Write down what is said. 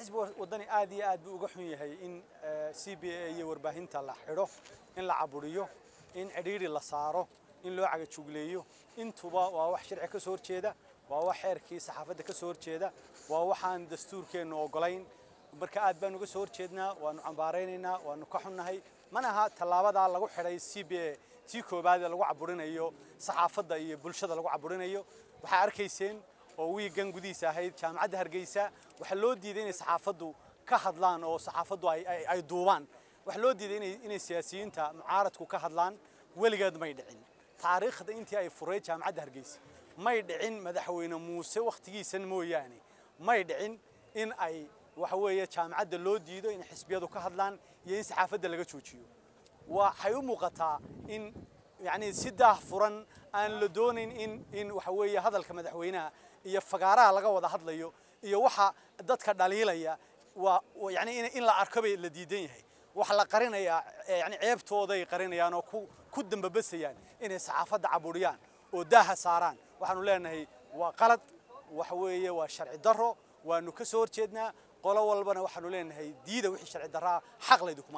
xisbiga waddani aad iyo aad buu uga xun yahay in c b a iyo warbaahinta la xidho in la caburiyo in cidhiidhi la saaro in loo cagajugleeyo intuba waa wax sharci ka soo horjeeda waa wax xeerkii saxaafadda ka soo horjeeda waa waxaan dastuurkeennu ogolayn marka aad baan uga soo horjeednaa waanu cambaaraynaynaa waanu ka xunnahay mana aha tallaabadaa lagu xidhay c b a tii koobaad ee lagu caburinayo saxaafadda iyo bulshada lagu caburinayo waxaa arkayseen oo wiigan gudihiisa ahayd jaamacadda hargeysa waxaa loo diiday inay saxaafaddu ka hadlaan oo saxaafaddu ay duubaan waxaa loo diiday inay siyaasiyiinta mucaaradku ka hadlaan weligeed may dhicin taariikhda intii ay furay jaamacadda hargeysa may dhicin madaxweyne muuse wakhtigiisan mooyaane may dhicin in ay waxa weeye jaamacadda loo diido in xisbiyadu ka hadlaan iyo in saxaafadda laga joojiyo waxay u muuqataa in yacni si daah furan aan la doonayn in in waxa weeye hadalka madaxweynaha iyo fagaaraha laga wada hadlayo iyo waxa dadka dhaliilaya waa yacni in la arko bay la diidan yahay waxa la qarinayaa yacni ceebtooday qarinayaan oo ku ku dambabasayaan inay saxaafadda caburiyaan oo daaha saaraan waxaanu leenahay waa qalad waxa weeye waa sharci darro waanu ka soo horjeednaa qolo walbana waxaanu leenahay diida wixii sharci darraa xaq laydinkuma